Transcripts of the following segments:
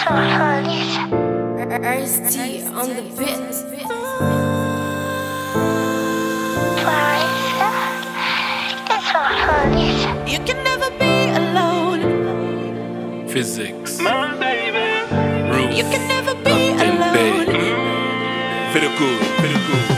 Ice T on the bit. You can never be alone. Physics. My baby. Ruth. You can never be Captain Bay. alone. Very good, very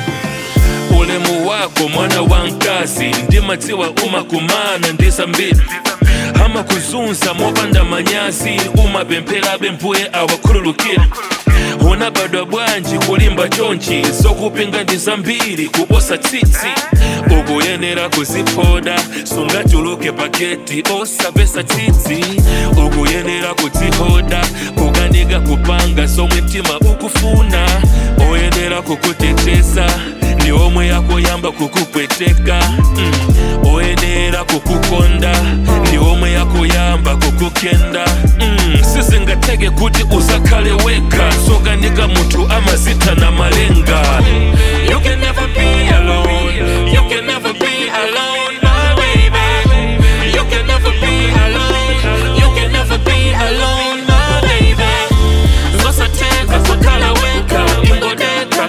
good. ulemu wako mwana wa nkazi ndimatiwa umakumana ndisa mbiri hama kuzunza mopanda manyazi umapemphera bempuye awakhululukira una badwa bwanji kulimba chonchi zokupinga ndi zambiri kuposa tsitsi ukuyenera kuziphoda sungachuluke paketi osapesa tsitsi ukuyenera kudzihoda kukanika kupanga somwe mtima ukufuna oyenera kukuteteza ndi omwe yakoyamba kukupweteka mm. oyenera kukukonda ndi omwe yakoyamba kukukenda mm. sizingatheke kuti usakhale wekha sokanika munthu amazitha na malenga you can never be alone you can never be alone my baby you can never be alone you can never be alone my baby zosatheka sakhala wekha ingodeka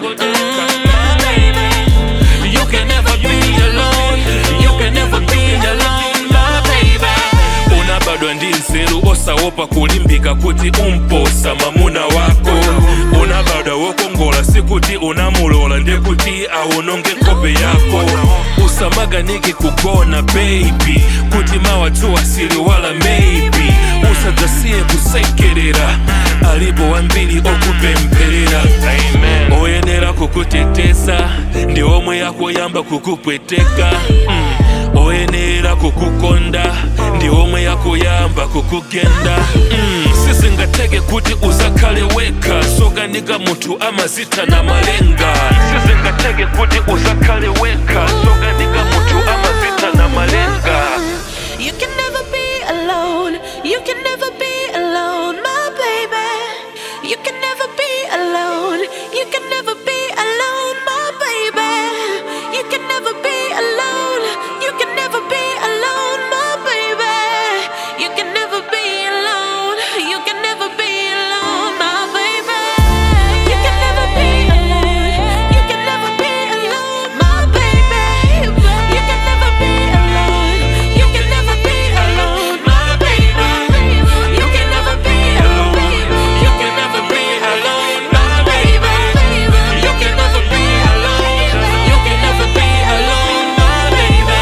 my baby you can never be alone you can never be alone my baby unabadwa ndi nzeru osaopa kulimbika kuti umposa mamuna wako unabadwa wokongola sikuti unamulola ndekuti awononge nkhope yako usamaganiki kugona baby kuti mawatu asili wala maybe usadzasiye kusekerera alipo wambiri okupempherera oyenera kukuteteza ndi omwe yakoyamba kukupweteka mm. oyenera kukukonda ndi omwe yakoyamba kukugenda mm. sizingatheke kuti usakhale wekha sokanika munthu amazitha na malenga sizingatheke kuti usakhale wekha sokanika munthu amazitha na malenga You can never be alone. You can never be alone, my baby. You can never be alone. You can never be alone, my baby. You can never be alone. You can never be alone, my baby. You can never be alone. You can never be alone, my baby. You can never be alone. You can never be alone, my baby. You can never be alone. You can never be alone, my baby. You can never be alone. You can never be alone, my baby. You can never be alone. You can never be alone, my baby.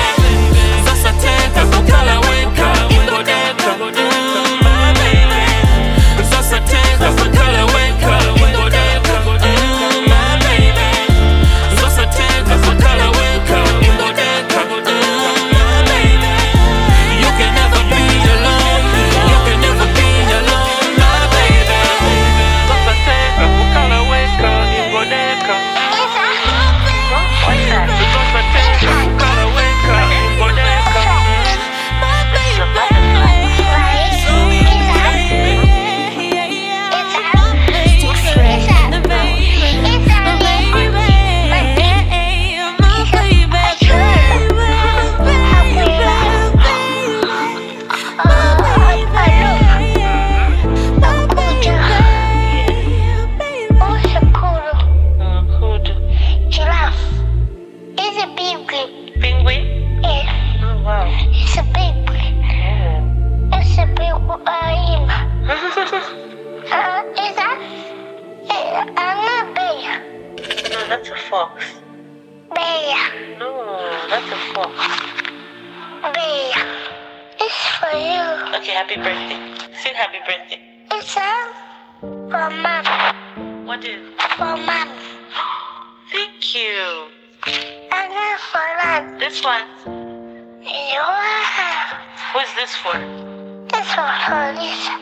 Zasateka kukhala wekha ingodeka, my baby. Zasateka kukhala wekha ingodeka, my baby. Zasateka kukhala wekha ingodeka, my baby. You can never be alone. You can never be alone, my baby. Zasateka kukhala wekha ingodeka. Zasateka kukhala wekha ingodeka. Giraffe. It's a big green. Penguin? Yeah. Oh, wow. It's a big green. It's a big uh, uh, is that? Uh, I'm not bear. no, that's a fox. Bear. No, that's a fox. Bear. It's for you. Okay, happy birthday. Sing happy birthday. It's a for mom. What is? For mom. Thank you. And then for dad. This one. Wow. Who's this for? This for police.